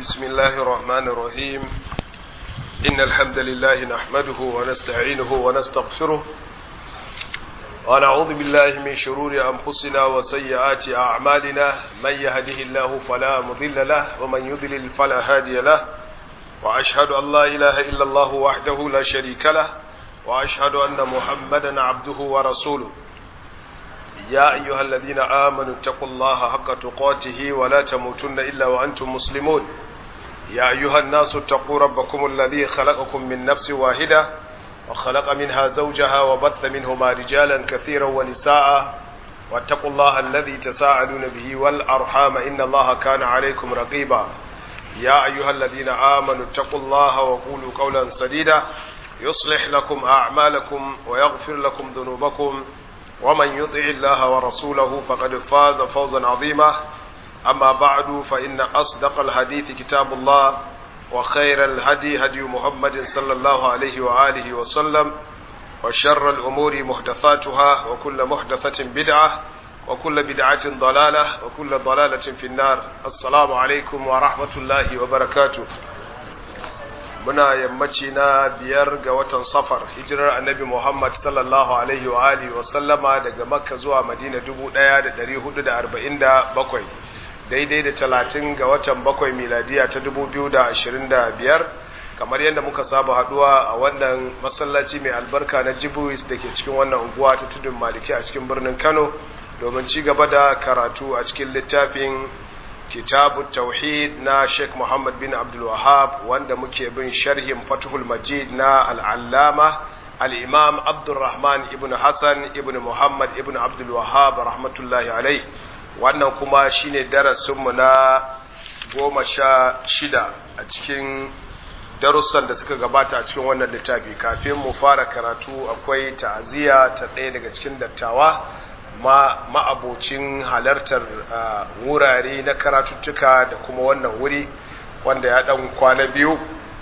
بسم الله الرحمن الرحيم إن الحمد لله نحمده ونستعينه ونستغفره ونعوذ بالله من شرور أنفسنا وسيئات أعمالنا من يهده الله فلا مضل له ومن يضلل فلا هادي له وأشهد أن لا إله إلا الله وحده لا شريك له وأشهد أن محمدا عبده ورسوله يا أيها الذين آمنوا اتقوا الله حق تقاته ولا تموتن إلا وأنتم مسلمون يا أيها الناس اتقوا ربكم الذي خلقكم من نفس واحدة وخلق منها زوجها وبث منهما رجالا كثيرا ونساء واتقوا الله الذي تساءلون به والأرحام إن الله كان عليكم رقيبا يا أيها الذين آمنوا اتقوا الله وقولوا قولا سديدا يصلح لكم أعمالكم ويغفر لكم ذنوبكم ومن يطع الله ورسوله فقد فاز فوزا عظيما أما بعد فإن أصدق الحديث كتاب الله وخير الهدي هدي محمد صلى الله عليه وآله وسلم وشر الأمور محدثاتها وكل محدثة بدعة وكل بدعة ضلالة وكل ضلالة في النار السلام عليكم ورحمة الله وبركاته muna yammaci na biyar ga watan safar hijirar annabi Muhammad sallallahu alaihi wa alihi wa sallama daga makka zuwa madina 1447 daidai da talatin ga watan bakwai miladiya ta 2025 kamar yadda muka saba haduwa a wannan masallaci mai albarka na jibuis da ke cikin wannan unguwa ta tudun maliki a cikin birnin kano domin ci gaba da karatu a cikin littafin kitabu tauhid na Sheikh Muhammad bin Abdul Wahab wanda muke bin sharhin Fathul Majid na al-Allama al-Imam Abdurrahman ibn Hassan ibn Muhammad ibn Abdul Wahab rahmatullahi alai wannan kuma shine darasin mu na goma sha shida a cikin darussan da suka gabata a cikin wannan littafi kafin mu fara karatu akwai ta'aziyya ta ɗaya daga cikin dattawa ma ma'abocin halartar wurare na karatuttuka da kuma wannan wuri wanda ya dan kwana biyu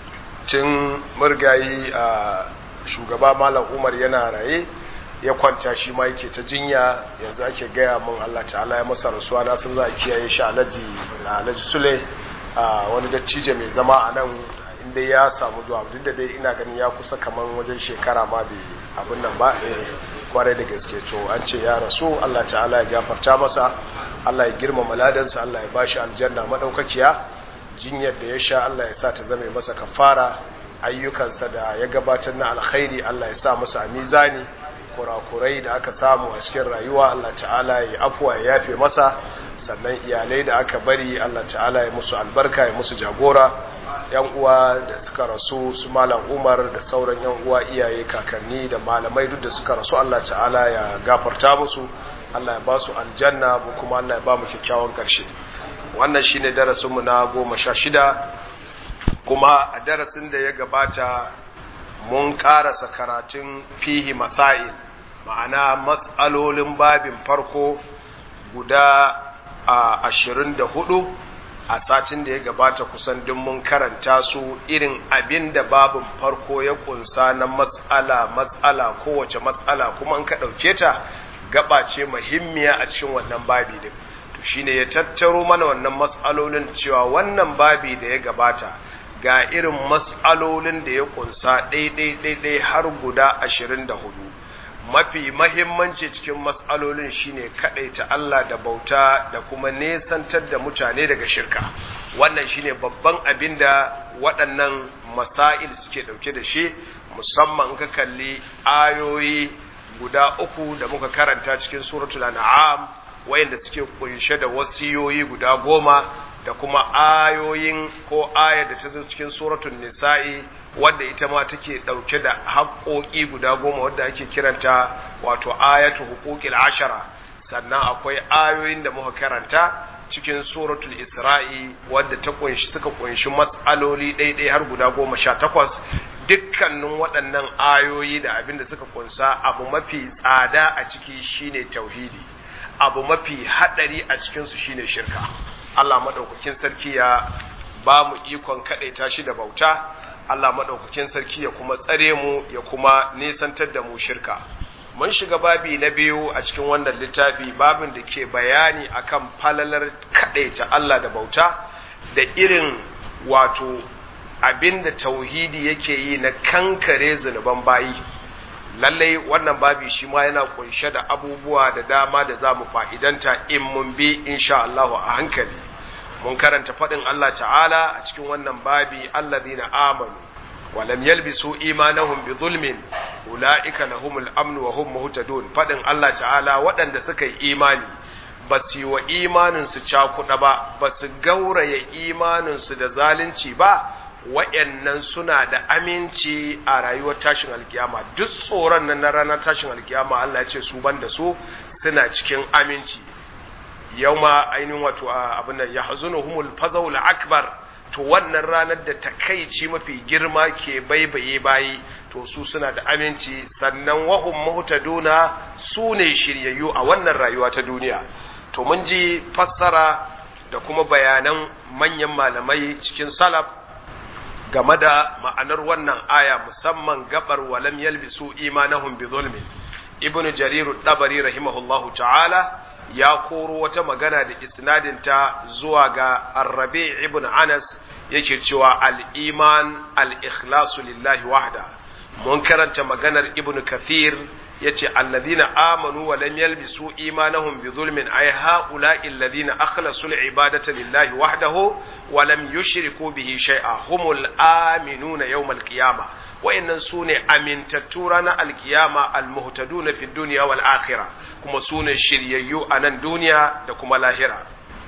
tun murgayi a shugaba malam umar yana raye ya kwanta shi ma yake ta jinya yanzu ake gaya mun Allah ta'ala ya masa rasuwa na sun za a kiyaye shi alhaji alhaji sule wani dattijo mai zama a nan inda ya samu zuwa duk da dai ina ganin ya kusa kamar wajen shekara ma bai abin nan ba kwarai da gaske to an ce ya rasu Allah ta'ala ya gafarta masa Allah ya girmama ladansa Allah ya bashi aljanna madaukakiya jinyar da ya sha Allah ya sa ta zame masa kafara ayyukansa da ya gabatar na alkhairi Allah ya sa masa a mizani kurakurai da aka samu a cikin rayuwa Allah ta'ala ya afuwa ya yafe masa sannan iyalai da aka bari Allah ta'ala ya musu albarka ya musu jagora yan uwa da suka rasu su malam umar da sauran yan uwa iyaye kakanni da malamai duk da suka rasu Allah ta'ala ya gafarta musu Allah ya ba su aljanna mu kuma Allah ya ba mu kyakkyawan karshe wannan shine darasinmu na goma sha shida kuma a darasin da ya gabata mun karasa karatun fihi masail ma'ana matsalolin babin farko guda a ashirin da hudu a satin da ya gabata kusan duk mun karanta su irin abin da babin farko ya kunsa na matsala matsala kowace matsala kuma an ka ɗauke ta gaba ce muhimmiya a cikin wannan babi din to shine ya tattaro mana wannan matsalolin cewa wannan babi da ya gabata ga irin matsalolin da ya kunsa ɗaiɗai har guda ashirin da hudu mafi mahimmanci cikin matsalolin shine ta Allah da bauta da kuma nesantar da mutane daga shirka wannan shine babban abin da waɗannan masail suke ɗauke da shi musamman ka kalli ayoyi guda uku da muka karanta cikin suratul an'am wayanda suke kunshe da wasiyoyi guda goma da kuma ayoyin ko ayar da ta zo cikin suratul nisa'i wadda ita ma take dauke da haƙoƙi guda goma wadda ake kiranta wato ayatu huquqil ashara sannan akwai ayoyin da muka karanta cikin suratul isra'i wadda ta kunshi suka kunshi matsaloli ɗaiɗai har guda goma sha takwas dukkanin waɗannan ayoyi da abin da suka kunsa abu mafi tsada a ciki shine tauhidi abu mafi haɗari a cikinsu shine shirka Allah maɗaukakin sarki ya ba mu ikon kaɗaita shi da bauta Allah maɗaukakin sarki ya kuma tsare mu ya kuma nisantar da mu shirka mun shiga babi na biyu a cikin wannan littafi babin da ke bayani akan falalar kaɗaita Allah da bauta da irin wato abinda tauhidi yake yi na kankare zunuban bayi lallai wannan babi shi ma yana kunshe da abubuwa da dama da za mu fa'idanta in mun bi insha Allah a hankali mun karanta faɗin Allah ta'ala a cikin wannan babi allazina amanu wa lam yalbisu imanahum bi zulmin ulaika lahumul amnu wa hum muhtadun faɗin Allah ta'ala waɗanda suka yi imani ba su yi wa imaninsu cakuɗa ba ba su gauraya imaninsu da zalunci ba wa'yannan suna da aminci a rayuwar tashin alkiyama duk tsoron nan na ranar tashin alkiyama Allah ya ce su ban da su suna cikin aminci yau ma ainihin wato abin nan ya hazunu humul fazawul akbar to wannan ranar da takaici mafi girma ke baibaye bayi to su suna da aminci sannan wahum muhtaduna su ne shiryayyu a wannan rayuwa ta duniya to mun ji fassara da kuma bayanan manyan malamai cikin salaf game da ma'anar wannan aya musamman gabar walam yalbisu imanahum bi zulmin ibnu jarir dabari rahimahullahu ta'ala ya koro wata magana da isnadinta zuwa ga arrabi ibn anas yake cewa al-iman al-ikhlasu lillahi wahda mun karanta maganar ibnu kathir yace alladhina amanu wa lam yalbisu imanahum bi zulmin ay haula'i alladhina akhlasu al-ibadata lillahi wahdahu wa lam yushriku bihi shay'a humul aminuna yawm al-qiyamah wa'annan sune amintattu ranar alkiyama almuhtaduna fi dunya wal akhirah kuma sune shiryayyu a nan duniya da kuma lahira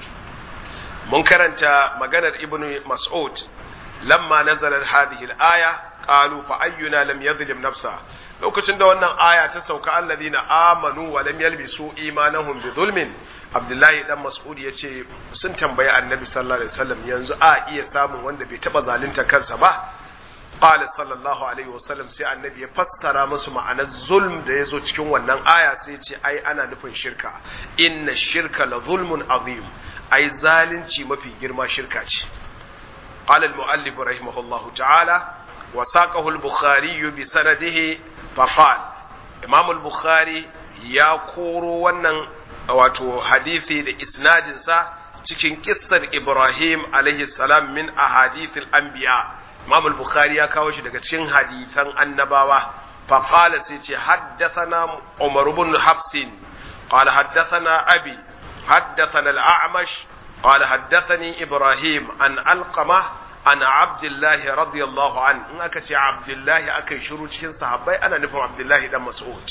mun karanta maganar ibnu mas'ud lamma nazalat hadhihi al-aya qalu fa ayyuna lam yadhlim nafsa lokacin da wannan aya ta sauka alladhina amanu wa lam yalbisu imanahum bi zulmin abdullahi dan mas'ud yace sun tambayi annabi sallallahu alaihi wasallam yanzu a iya samun wanda bai taba zalunta kansa ba qala sallallahu alaihi wasallam sai annabi ya fassara musu ma'anar zulm da yazo cikin wannan aya sai ce ai ana nufin shirka inna shirka la zulmun azim ai zalunci mafi girma shirka ce qala al-muallif rahimahullahu ta'ala wa saqahu al-bukhari bi sanadihi faqal imam al-bukhari ya koro wannan wato hadisi da isnadin sa cikin kissar ibrahim alaihi salam min ahadith al-anbiya imam al-bukhari ya kawo shi daga cikin hadisan annabawa faqala sai ce haddathana umar ibn hafsin qala haddathana abi haddathana al-a'mash قال حدثني إبراهيم عن ألقمة عن عبد الله رضي الله عنه إن أكتي عبد الله أكي شروع كن صحابي أنا نفهم عبد الله دم مسعود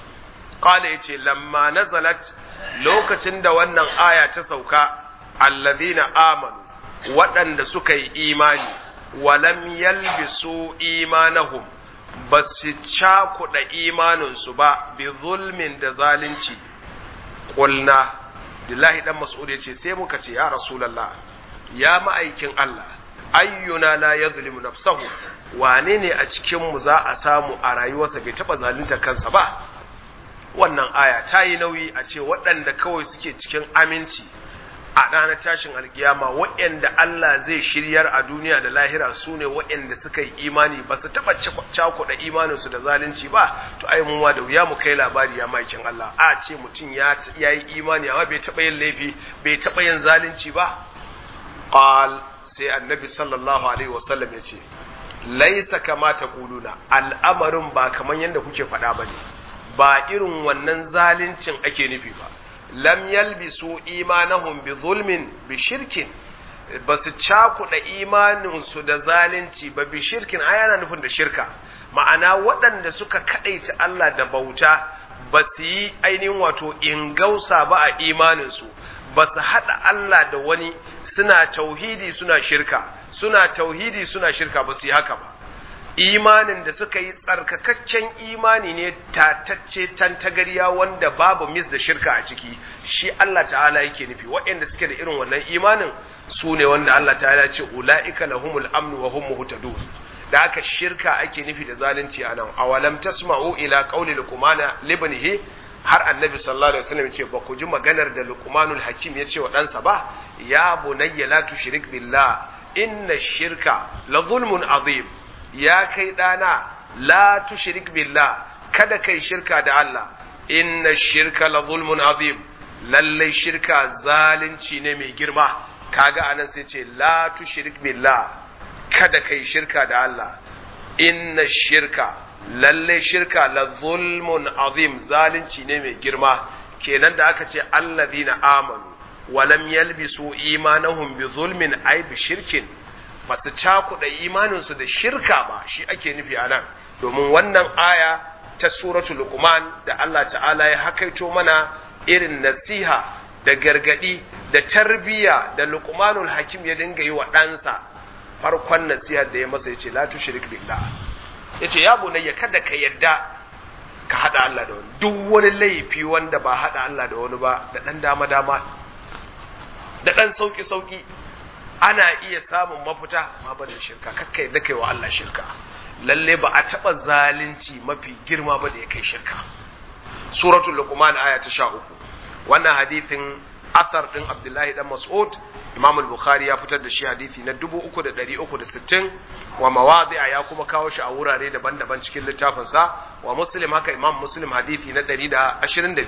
قال يتي لما نزلت لو كتن وانا آية تسوكا الذين آمنوا وأن سكي إيماني ولم يلبسوا إيمانهم بس تشاكو إيمان سبا بظلم دزالنشي قلنا Abdullahi dan Mas'ud ya ce sai muka ce ya Rasulullah ya ma'aikin Allah ayyuna la yazlimu nafsahu wane ne a cikin mu za a samu a rayuwarsa bai taba zalunta kansa ba wannan aya ta yi nauyi a ce waɗanda kawai suke cikin aminci a ranar tashin alkiyama waɗanda Allah zai shiryar a duniya da lahira su ne waɗanda suka yi imani ba su taɓa cakuɗa imaninsu da zalunci ba to ai mu da wuya mu kai labari ya maikin Allah a ce mutum ya yi imani amma bai taɓa yin laifi bai taɓa yin zalunci ba qal sai annabi sallallahu alaihi wasallam ya ce laisa kama taquluna al'amarin ba kaman yadda kuke faɗa bane ba irin wannan zaluncin ake nufi ba lam yalbisu imanahum bi zulmin bi shirkin ba su cakuɗa imaninsu da zalunci ba bi shirkin ai yana nufin da shirka ma'ana waɗanda suka kaɗaita Allah da bauta ba su yi ainihin wato ingausa ba a imaninsu ba su haɗa Allah da wani suna tauhidi suna shirka suna tauhidi suna shirka ba su yi haka ba imanin da suka yi tsarkakakken imani ne tatacce tantagariya wanda babu mis da shirka a ciki shi Allah ta'ala yake nufi waɗanda suke da irin wannan imanin su ne wanda Allah ta'ala ce ula'ika lahumul amnu wa hum muhtadun da aka shirka ake nufi da zalunci anan awalam tasma'u ila qawli luqmana libnihi har annabi sallallahu alaihi wasallam ce ba ku ji maganar da luqmanul hakim ya ce wa ɗansa ba ya bunayya la tushrik billah inna shirka la zulmun azim ya kai ɗana la tushrik billah kada kai shirka da Allah inna shirka la zulmun azim lallai shirka zalunci ne mai girma kaga anan sai ce la tushrik billah kada kai shirka da Allah inna shirka lalle shirka la zulmun azim zalunci ne mai girma kenan da aka ce alladhina amanu wa lam yalbisu imanahum bi zulmin ay bi shirkin basu cakuɗa imaninsu da shirka ba shi ake nufi anan domin wannan aya ta suratul luqman da Allah ta'ala ya hakaito mana irin nasiha da gargadi da tarbiya da luqmanul hakim ya dinga yi wa ɗansa farkon nasihar da ya masa yace la tushrik billah yace ya bunayya kada ka yadda ka hada Allah da wani duk wani laifi wanda ba hada Allah da wani ba da dan dama dama da dan sauki sauki ana iya samun mafita ma ba da shirka kakkai da kai wa Allah shirka lalle ba a taba zalunci mafi girma ba da ya kai shirka suratul luqman aya ta 13 wannan hadithin asar din abdullahi dan mas'ud imam al-bukhari ya fitar da shi hadisi na 3360 wa mawadi'a ya kuma kawo shi a wurare daban-daban cikin littafin sa wa muslim haka imam muslim hadisi na 125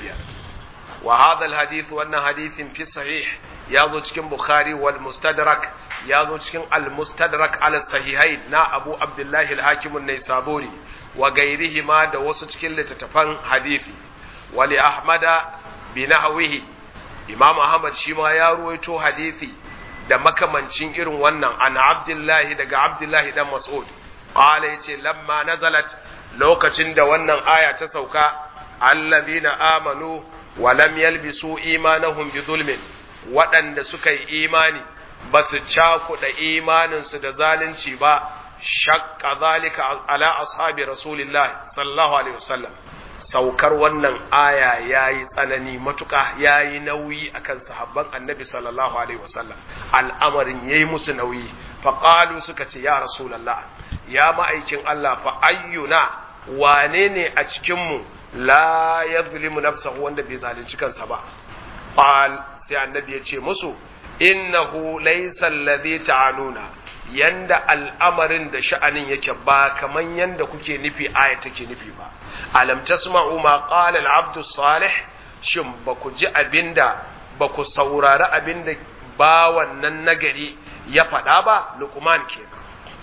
wa hadha al-hadith wannan hadithin fi sahih ya zo cikin bukhari wal mustadrak ya zo cikin al mustadrak ala sahihain na abu abdullahi al-hakim an-naisaburi wa gairihi ma da wasu cikin littattafan hadisi wa li ahmada bi nahwihi imam ahmad shi ma ya ruwaito hadisi da makamancin irin wannan an abdullahi daga abdullahi dan mas'ud qala yace lamma nazalat lokacin da wannan aya ta sauka allazina amanu wa lam yalbisu imanahum bi zulmin waɗanda suka yi imani ba su cakuɗa imaninsu da zalunci ba shakka zalika ala ashabi rasulillah sallallahu alaihi wasallam saukar wannan aya ya yi tsanani matuƙa ya yi nauyi akan sahabban annabi sallallahu alaihi wasallam al'amarin ya yi musu nauyi faƙalu suka ce ya rasulallah ya ma'aikin Allah fa ayyuna wane ne a cikinmu la ya zulimu nafsahu wanda bai zalunci kansa ba qal sai annabi ya ce musu innahu laysa alladhi ta'anuna yanda al'amarin da sha'anin yake ba kaman yanda kuke nufi aya take nufi ba alam tasma'u ma qala al-abdu salih shin ba ku ji abinda ba ku saurari abinda ba wannan nagari ya faɗa ba luqman kenan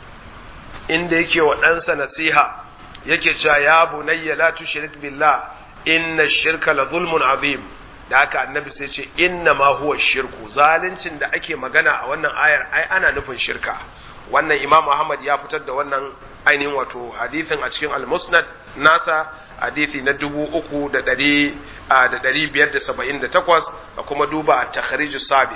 inda yake wa ɗansa nasiha yake cewa ya bunayya la tushrik billah inna shirka la zulmun azim da haka annabi sai ce inna ma huwa shirku zaluncin da ake magana a wannan ayar ai ana nufin shirka wannan imam ahmad ya fitar da wannan ainihin wato hadithin a cikin al-musnad nasa hadithi na dubu uku da ɗari da ɗari biyar da saba'in da takwas da kuma duba a takhariju sabiq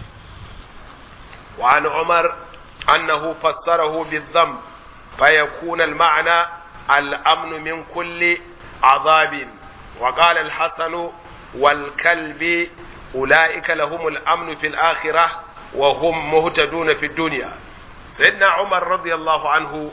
wa an umar annahu fassarahu bi-dhanb fa yakuna al-ma'na al-amnu min kulli azabin wa qala al-hasan والكلب أولئك لهم الأمن في الآخرة وهم مهتدون في الدنيا سيدنا عمر رضي الله عنه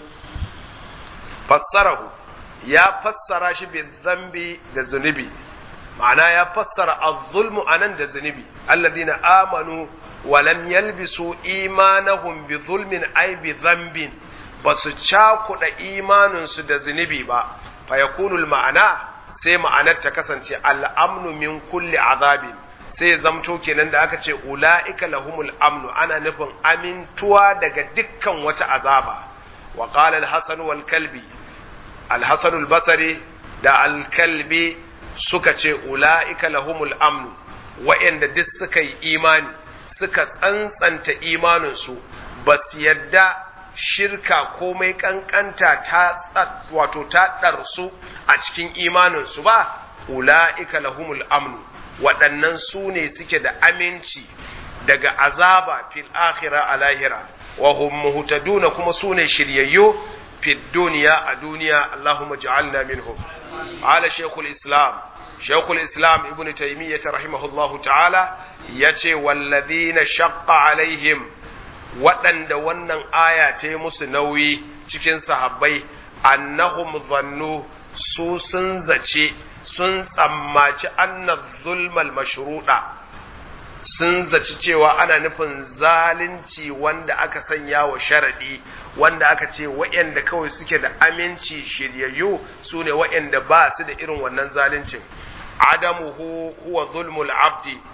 فسره يا فسر شي بالذنب الذنبي معناه يا فسر الظلم أنا الذنبي الذين آمنوا ولم يلبسوا إيمانهم بظلم أي بذنب بس تشاكو إيمان سد ذنبي با فيكون المعنى sai ma'anar ta kasance al'amnu min kulli azabin sai zamto kenan da aka ce ula'ika lahumul amnu ana nufin amintuwa daga dukkan wata azaba wa qala al-hasan wal kalbi al-hasan al-basri da al-kalbi suka ce ula'ika lahumul amnu wa'anda duk suka yi imani suka tsantsanta imaninsu ba su yadda shirka komai kankanta ta wato ta ɗarsu a cikin imaninsu ba ula'ika lahumul amnu waɗannan su ne suke da aminci daga azaba fil akhira a lahira wa hum muhtaduna kuma su ne shiryayyo fid duniya a duniya Allahumma ja'alna minhum ala shaykhul islam shaykhul islam ibnu taymiyyah rahimahullahu ta'ala yace walladhina shaqqa alaihim waɗanda wannan aya ta yi musu nauyi cikin sahabbai annahum zannu su sun zace sun tsammaci anna zulmal mashruɗa sun zaci cewa ana nufin zalunci wanda aka sanya wa sharaɗi wanda aka ce waɗanda kawai suke da aminci shiryayyu su ne waɗanda ba su da irin wannan zaluncin adamuhu huwa zulmul abdi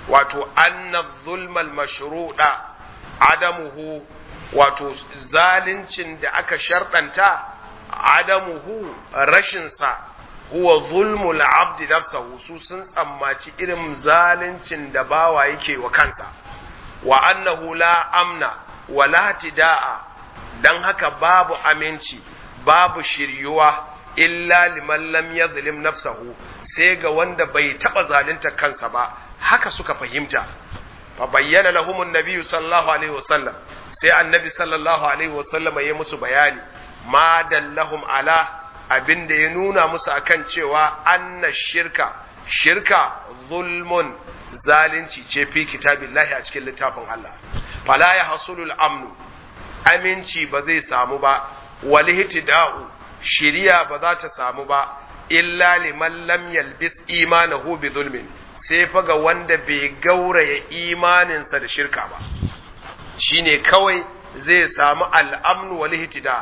wato anna zulmal mashruda adamuhu wato zalincin da aka sharɗanta adamuhu rashinsa huwa zulmul abdi nafsahu su sun tsammaci irin zalincin da bawa yake wa kansa wa annahu la amna wa la tida'a dan haka babu aminci babu shiryuwa illa liman lam yadhlim nafsahu sai ga wanda bai taba zalunta kansa ba haka suka fahimta fa bayyana lahum an sallallahu alaihi wasallam sai annabi sallallahu alaihi wasallam ya musu bayani ma dallahum ala abinda ya nuna musu akan cewa anna shirka shirka zulmun zalunci ce fi kitabillahi a cikin littafin Allah fala ya hasulul amnu aminci ba zai samu ba wal ihtida'u shiriya ba za ta samu ba illa liman lam yalbis imanahu bi zulmin sai fa ga wanda bai gauraya imaninsa da shirka ba shine kawai zai samu al'amnu wal ihtida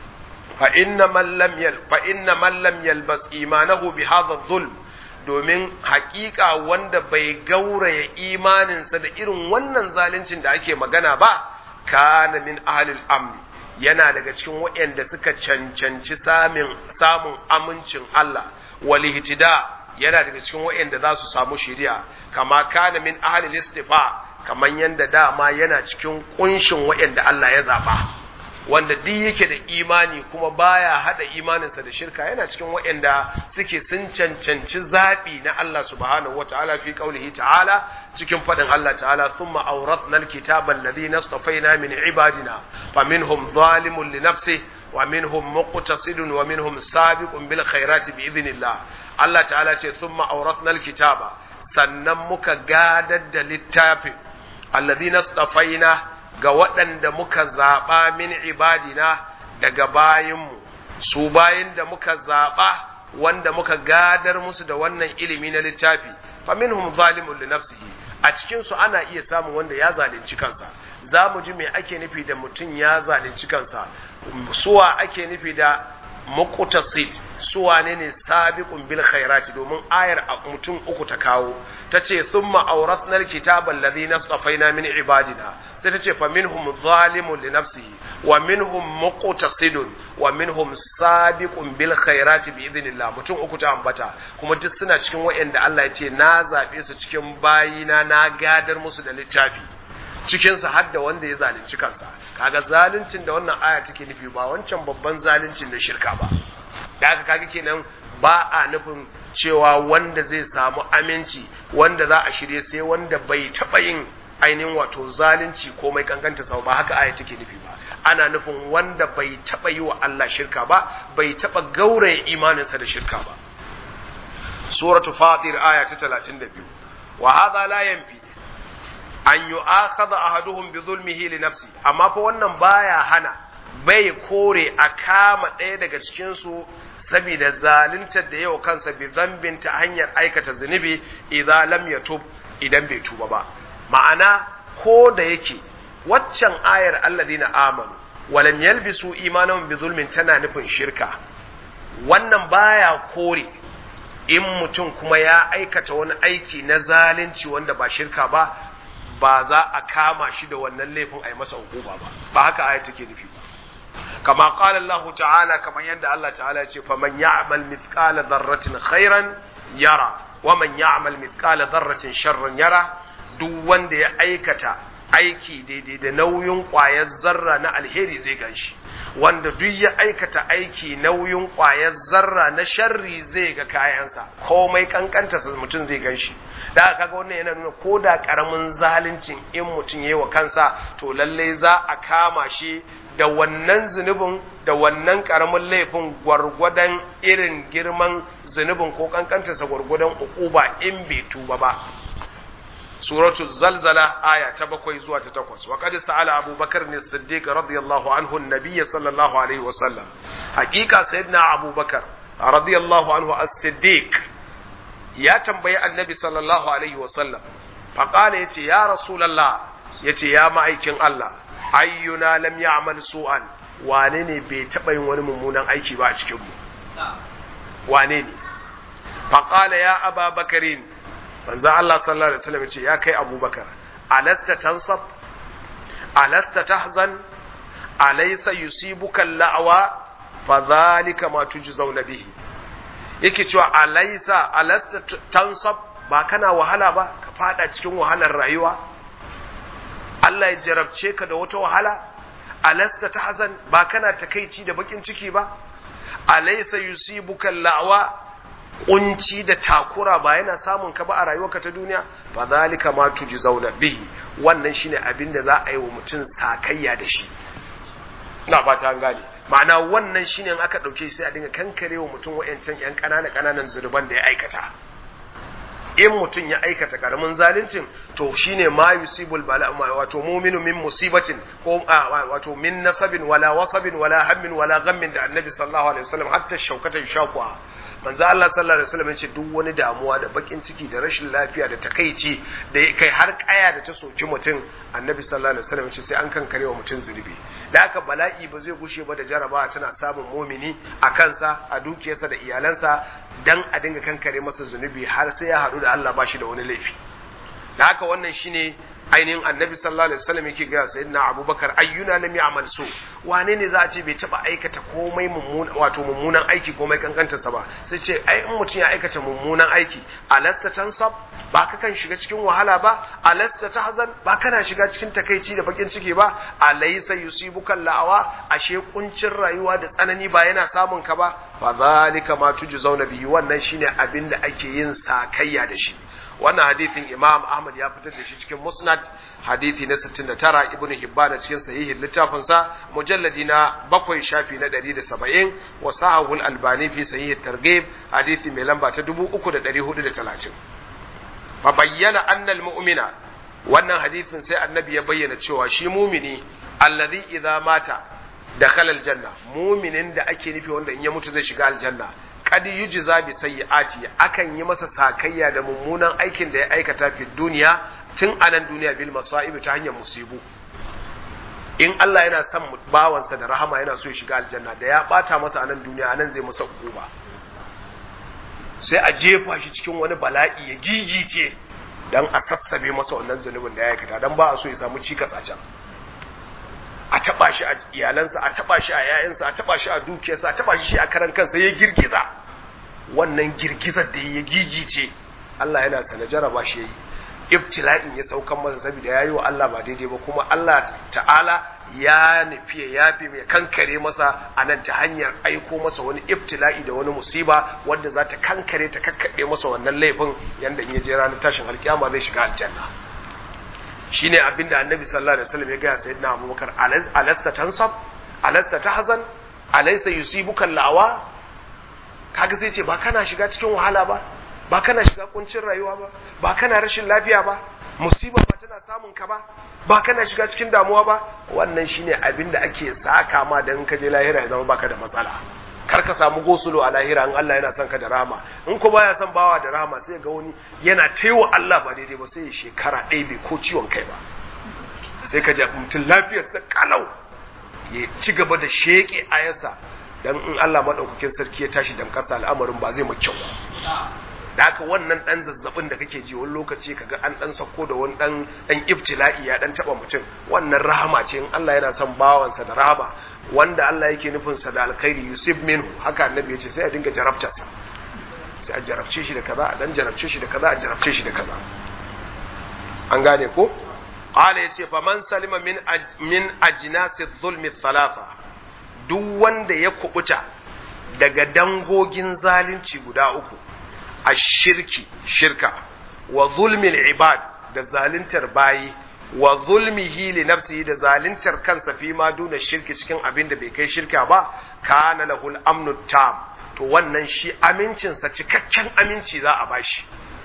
fa inna man lam yal fa inna man lam yalbas imanahu bi hadha zulm domin hakika wanda bai gauraya imaninsa da irin wannan zaluncin da ake magana ba kana min ahlil amni yana daga cikin waɗanda suka cancanci samun samun amincin Allah wal ihtida yana daga cikin waɗanda za su samu shari'a kama kana min ahlil istifa kaman yanda dama yana cikin kunshin waɗanda Allah ya zaba wanda duk yake da imani kuma baya hada imaninsa da shirka yana cikin waɗanda suke sun cancanci zaɓi na Allah subhanahu wa ta'ala fi qaulihi ta'ala cikin faɗin Allah ta'ala thumma awrathna alkitaba alladhi nastafaina min ibadina faminhum zalimun li nafsihi wa minhum muqtasidun wa minhum sabiqun bil khairati bi idhnillah Allah ta'ala ce thumma awrathna alkitaba sannan muka gadar da littafin alladhi nastafaina ga waɗanda muka zaɓa min ibadina daga bayinmu su bayin da muka zaɓa wanda muka gadar musu da wannan ilimi na littafi fa minhum zalimun li nafsihi a cikin su ana iya samun wanda ya zalunci kansa za mu ji me ake nufi da mutum ya zalunci kansa suwa ake nufi da muqtasid suwa ne ne sabiqun bil khairati domin ayar mutum uku ta kawo tace thumma awrathna al kitaba alladhi nastafaina min ibadina sai tace fa minhum zalimun li nafsihi wa minhum muqtasidun wa minhum sabiqun bil khairati bi idhnillah mutum uku ta ambata kuma duk suna cikin wayanda Allah ya ce na zabe su cikin bayina na gadar musu da littafi cikinsa har da wanda ya zalunci kansa kaga zaluncin da wannan aya take nufi ba wancan babban zaluncin na shirka ba da haka kaga kenan ba a nufin cewa wanda zai samu aminci wanda za a shirye sai wanda bai taɓa yin ainihin wato zalunci ko mai kankanta sau ba haka aya take nufi ba ana nufin wanda bai taɓa yi wa Allah shirka ba bai taɓa gauraya imaninsa da shirka ba suratu fatir aya ta 32 wa hadha la yanfi an yi akhadha ahaduhum bi zulmihi li nafsi amma fa wannan baya hana bai kore a kama ɗaya daga cikin su saboda zaluntar da yau kansa bi zambin ta hanyar aikata zunubi idan lam yatub idan bai tuba ba ma'ana ko da yake waccan ayar alladhina amanu walam yalbisu imanahum bi zulmin tana nufin shirka wannan baya kore in mutum kuma ya aikata wani aiki na zalunci wanda ba shirka ba ba za a kama shi da wannan laifin a yi masa hukuma ba ba haka aya take nufi ba kama qala Allah ta'ala kamar yadda Allah ta'ala ce fa man ya'mal mithqala dharratin khairan yara wa man ya'mal mithqala dharratin sharran yara duk wanda ya aikata aiki daidai da nauyin ƙwayar zarra na alheri zai ganshi wanda duk ya aikata aiki nauyin ƙwayar zarra na sharri zai ga kayansa komai kankanta mutum zai ganshi da aka kaga wannan yana nuna ko da karamin zaluncin in mutum yayi wa kansa to lalle za a kama shi da wannan zunubin da wannan karamin laifin gwargwadon irin girman zunubin ko kankantarsa gwargwadon ukuba in bai tuba ba suratu zalzala aya ta bakwai zuwa ta takwas wa qad sa'ala Abu Bakar ne Siddiq radiyallahu anhu an-nabiy sallallahu alaihi wa sallam haqiqa sayyidina Abu Bakar radiyallahu anhu as-Siddiq ya tambayi annabi sallallahu alaihi wa sallam fa qala yace ya rasulullah yace ya ma'aikin Allah ayyuna lam ya'mal su'an wane ne bai taba yin wani mummunan aiki ba a cikin mu wane ne fa qala ya Aba Bakarin manzo Allah sallallahu alaihi wasallam ce ya kai Abubakar alasta tansab alasta tahzan alaysa yusibuka la'wa fa dhalika ma tujzauna bihi yake cewa alaysa alasta tansab ba kana wahala ba ka fada cikin wahalar rayuwa Allah ya jarabce ka da wata wahala alasta tahzan ba kana takeici da bakin ciki ba alaysa yusibuka la'wa kunci da takura ba yana samun ka ba a rayuwarka ta duniya fa zalika ma tujzauna bihi wannan shine abin da za a yi wa mutum sakayya da shi ina fata an gane ma'ana wannan shine in aka dauke sai a dinga kankare wa mutum wayancan yan kanana kananan zurban da ya aikata in mutum ya aikata karamin zaluncin to shine ma yusibul bala wato mu'minu min musibatin ko wato min nasabin wala wasabin wala hammin wala ghammin da annabi sallallahu alaihi wasallam hatta shaukatan shaqwa manzo Allah sallallahu alaihi wasallam yace duk wani damuwa da bakin ciki da rashin lafiya da takaici da kai har kaya da ta soki mutum annabi sallallahu alaihi wasallam yace sai an kankare wa mutum zunubi da haka bala'i ba zai gushe ba da jarabawa tana samun mumini a kansa a dukiyarsa da iyalansa dan a dinga kankare masa zunubi har sai ya haɗu da Allah ba shi da wani laifi da haka wannan shine ainihin annabi sallallahu alaihi wasallam yake ga sayyidina abubakar ayyuna lam ya'mal su wane ne za a ce bai taba aikata komai mummunan wato mummunan aiki komai kankantarsa ba sai ce ai in mutum ya aikata mummunan aiki alasta tansab ba ka kan shiga cikin wahala ba alasta tahzan ba kana shiga cikin takaici da bakin ciki ba alaysa yusibuka la'awa ashe kuncin rayuwa da tsanani ba yana samun ka ba fa zalika ma tujzauna bihi wannan shine abin da ake yin sakayya da shi wannan hadithin imam ahmad ya fitar da shi cikin musnad hadithi na 69 ibnu hibban cikin sahihin littafin sa mujalladi na bakwai shafi na 170 wa sahahu al-albani fi sahih targhib hadithi mai lamba ta 3430 fa bayyana anna al-mu'mina wannan hadithin sai annabi ya bayyana cewa shi mumini alladhi idza mata dakhala al-janna muminin da ake nufi wanda in ya mutu zai shiga aljanna kad yujza bi sayyiati akan yi masa sakayya da mummunan aikin da ya aikata fi duniya tun anan duniya bil masa'ib ta hanyar musibu in Allah yana son bawansa da rahama yana so ya shiga aljanna da ya bata masa anan duniya anan zai masa hukuma sai a jefa shi cikin wani bala'i ya gigice dan a sassabe masa wannan zunubin da ya aikata dan ba a so ya samu cikas a can a taba shi a iyalansa a taba shi a yayansa a taba shi a dukiyarsa a taba shi a karan kansa ya girgiza wannan girgizar da ya gigice Allah yana sana jaraba shi yayi ibtila'in ya saukan masa saboda yayi wa Allah ba daidai ba kuma Allah ta'ala ya nufi ya yafi mai kankare masa a nan ta hanyar aiko masa wani ibtila'i da wani musiba wanda za ta kankare ta kakkaɓe masa wannan laifin yanda in ya je ranar tashin alkiyama zai shiga aljanna shine abinda annabi sallallahu alaihi wasallam ya ga sayyidina abubakar alasta tansab alasta tahzan alaysa yusibuka lawa kaga sai ce ba kana shiga cikin wahala ba ba kana shiga kuncin rayuwa ba ba kana rashin lafiya ba musiba ba tana samun ka ba ba kana shiga cikin damuwa ba wannan shine abinda ake saka ma dan ka je lahira ya zama baka da matsala kar ka samu gosulo a lahira in Allah yana son ka da rahama in ko baya son bawa da rahama sai ga wani yana taiwa Allah ba daidai ba sai ya shekara ɗaya bai ko ciwon kai ba sai ka ji mutum lafiyar sa kalau ya ci gaba da sheke ayarsa dan in Allah madaukakin sarki ya tashi dan kasa al'amarin ba zai mu kyau da haka wannan dan zazzabin da kake ji wani lokaci kaga an dan sako da wani dan dan ibtila'i ya dan taba mutum wannan rahama ce in Allah yana son bawansa da rahama wanda Allah yake nufin sa da alkhairi yusuf minhu haka annabi yace sai a dinga jarabta sa sai a jarabce shi da kaza a dan jarabce shi da kaza a jarabce shi da kaza an gane ko qala yace fa man salima min min ajnasi dhulmi thalatha duk wanda ya kubuta daga dangogin zalunci guda uku a shirki shirka wa zulmin ibad da zaluntar bayi wa zulmihi li nafsihi da zaluntar kansa fi ma duna shirki cikin abin da bai kai shirka ba kana lahul amnu tam to wannan shi amincinsa cikakken aminci za a bashi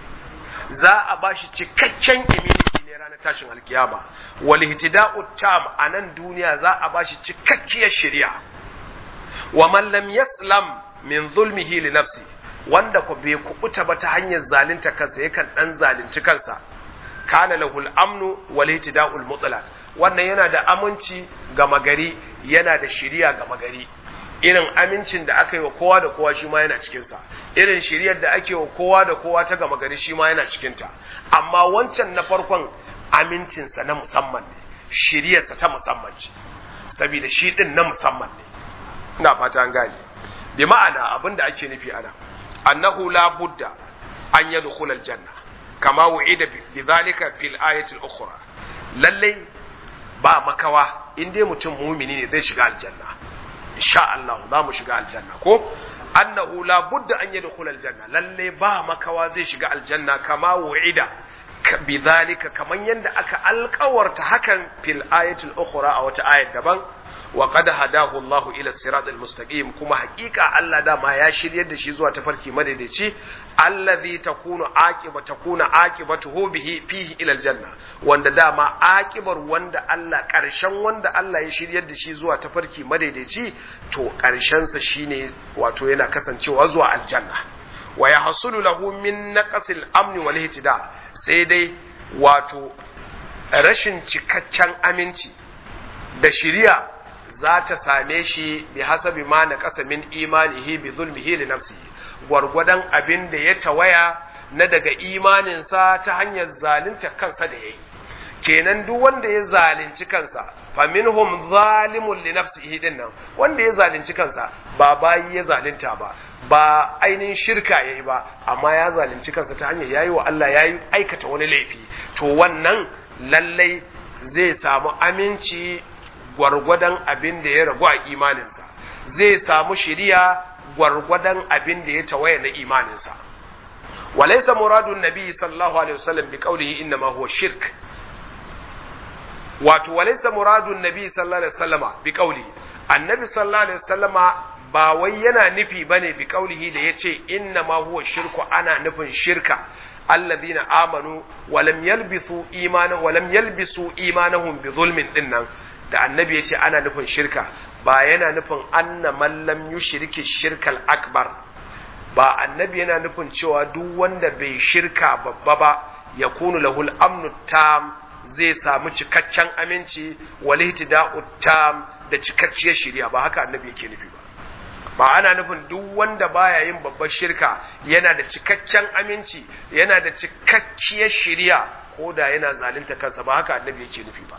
za a bashi cikakken immunity ne ranar tashin alkiyama wal ihtida'u tam a nan duniya za a bashi cikakkiyar shari'a wa man lam yaslam min zulmihi li nafsihi wanda ku bai kubuta ba ta hanyar zalunta kansa yakan dan zalunci kansa kana lahul amnu wal ihtida'ul mutlaq wannan yana da aminci ga magari yana da shiriya ga magari irin amincin da aka yi wa kowa da kowa shi ma yana cikinsa irin shiriyar da ake wa kowa da kowa ta gama gari shi ma yana cikinta amma wancan na farkon amincinsa na musamman ne shiriyarsa ta musamman ce saboda shi din na musamman ne ina fata an gane bi ma'ana abin da ake nufi ana annahu la budda an yadkhul aljanna kama wu'ida bi dhalika fil ayati al-ukhra lalle ba makawa in dai mutum mumini ne zai shiga aljanna insha Allah za mu shiga aljanna ko annahu la budda an yadkhul aljanna lalle ba makawa zai shiga aljanna kama wu'ida bidhalika kaman yanda aka alkawarta hakan fil ayatul ukhra a wata ayat daban wa qad hadahu Allahu ila sirat almustaqim kuma haƙiƙa Allah dama ya shiryar da shi zuwa tafarki madaidaici allazi takunu aqiba takuna aqibatuhu bihi fihi ila aljanna wanda dama aqibar wanda Allah ƙarshen wanda Allah ya shiryar da shi zuwa tafarki madaidaici to ƙarshen sa shine wato yana kasancewa zuwa aljanna wa yahsulu lahu min naqsil amni wal ihtida sai dai wato rashin cikakken aminci da shiriya za ta same shi bi hasabi ma na ƙasa min imanihi bi zulmihi li nafsihi gwargwadon abin da ya tawaya na daga imaninsa ta hanyar zalunta kansa da yayi kenan duk wanda ya zalunci kansa fa minhum zalimun li nafsihi din nan wanda ya zalunci kansa ba bayi ya zalunta ba ba ainihin shirka yayi ba amma ya zalunci kansa ta hanyar yayi wa Allah yayi aikata wani laifi to wannan lallai zai samu aminci gwargwadon abin da ya ragu a imaninsa zai samu shiriya gwargwadon abin da ya tawaye na imaninsa walaysa muradun nabi sallallahu alaihi wasallam bi qawlihi inna ma huwa shirk wato walaysa muradun nabi sallallahu alaihi wasallama bi qawli annabi sallallahu alaihi wasallama ba wai yana nufi bane bi qawlihi da yace inna ma huwa shirku ana nufin shirka alladhina amanu wa lam yalbisu imanan wa lam yalbisu imanahum bi zulmin dinnan da annabi yace ana nufin shirka ba yana nufin anna man lam yushriki shirkal akbar ba annabi yana nufin cewa duk wanda bai shirka babba ba yakunu lahul amnu tam zai samu cikakken aminci wal ihtida'u tam da cikakkiyar shari'a ba haka annabi yake nufi ba ba ana nufin duk wanda baya yin babbar shirka yana da cikakken aminci yana da cikakkiyar shari'a ko da yana zalunta kansa ba haka annabi yake nufi ba